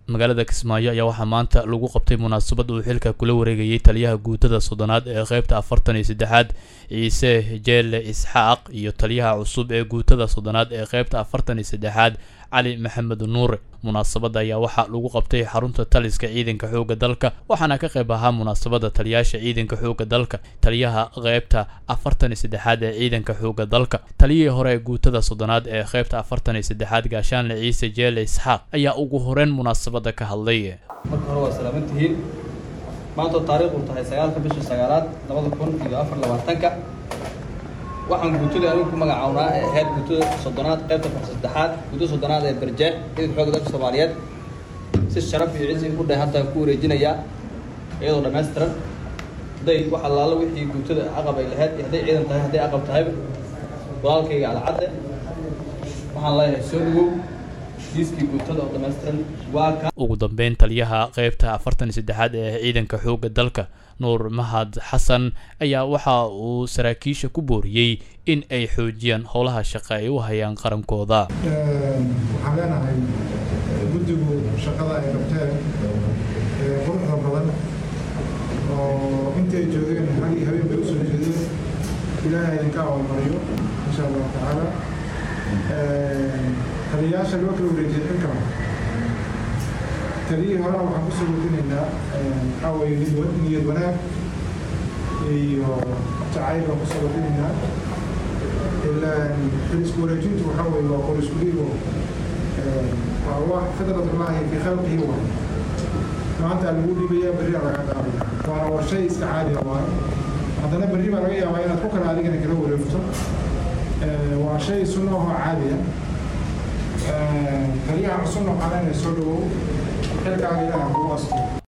magaalada kismaayo ayaa waxaa maanta lagu qabtay munaasabad uu xilka kula wareegayay taliyaha guutada soddonaad ee qeybta afartan iyo saddexaad ciise jeelle isxaaq iyo taliyaha cusub ee guutada soddonaad ee qeybta afartan iyo saddexaad cali maxamed nuure munaasabadda ayaa waxaa lagu qabtay xarunta taliska ciidanka xoogga dalka waxaana ka qayb ahaa munaasabadda taliyaasha ciidanka xoogga dalka taliyaha qeybta afartan iyo saddexaad ee ciidanka xoogga dalka taliyihii hore ee guutada soddonaad ee qeybta afartan iyo saddexaad gaashaanle ciise jeelle isxaaq ayaa ugu horeyn munaasabadda ka hadlay marka hore waa salaaman tihiin maantoo taariikhdu tahay sagaalka bisha sagaalaad labada kun iyo afar labaatanka waxaan guutada anigu ku magacawnaa ee ahayd guutada soddonaad qaybta far saddexaad guutada soddonaad ee barjeex ciidanka xoogga dalka soomaaliyeed si sharaf iyo cizi ku dhahay hadda ku wareejinayaa iyadoo dhammaystiran hadday wax allaala wixii guutada aqab ay lahayd iyo hadday ciidan tahay hadday aqab tahayba walaalkayga alcadde waxaan leeyahay soo dhawow diiskii guutada oo dhammaystiran waa ka ugu dambeyn taliyaha qeybta afartan iyo saddexaad ee ciidanka xoogga dalka nuur mahad xasan ayaa waxa uu saraakiisha ku booriyey in ay xoojiyaan howlaha shaqo ay u hayaan qarankooda waxaan leenahay guddigu shaqada ay qabteen ee quruxda badan oo intay joogeen hal iyo habeen bay usoo jeedeen ilaahay idinka abaalmariyo insha allahu tacaala taliyayaasha loo kala wareejiyay xilkan taliyihii horena waxaan kusoo wadinaynaa waxaa weeye niyad niyad wanaag iyo jacayl baan kusoo wadinaynaa ilaa xil isku wareejintu waxaa weeye waa qor isku dhiibo waa wax fidratullaahi fi khalqihi wa maanta lagu dhiibaya berri aa laga qaadaya waana war shay iska caadiya waa haddana berri baa laga yaabaa inaad ku kala adigana kala wareegto waa shay sunno ahoo caadiya taliyaha cusubna waxaa leenahay soo dhawow xilkaaga ilaaha kugu asto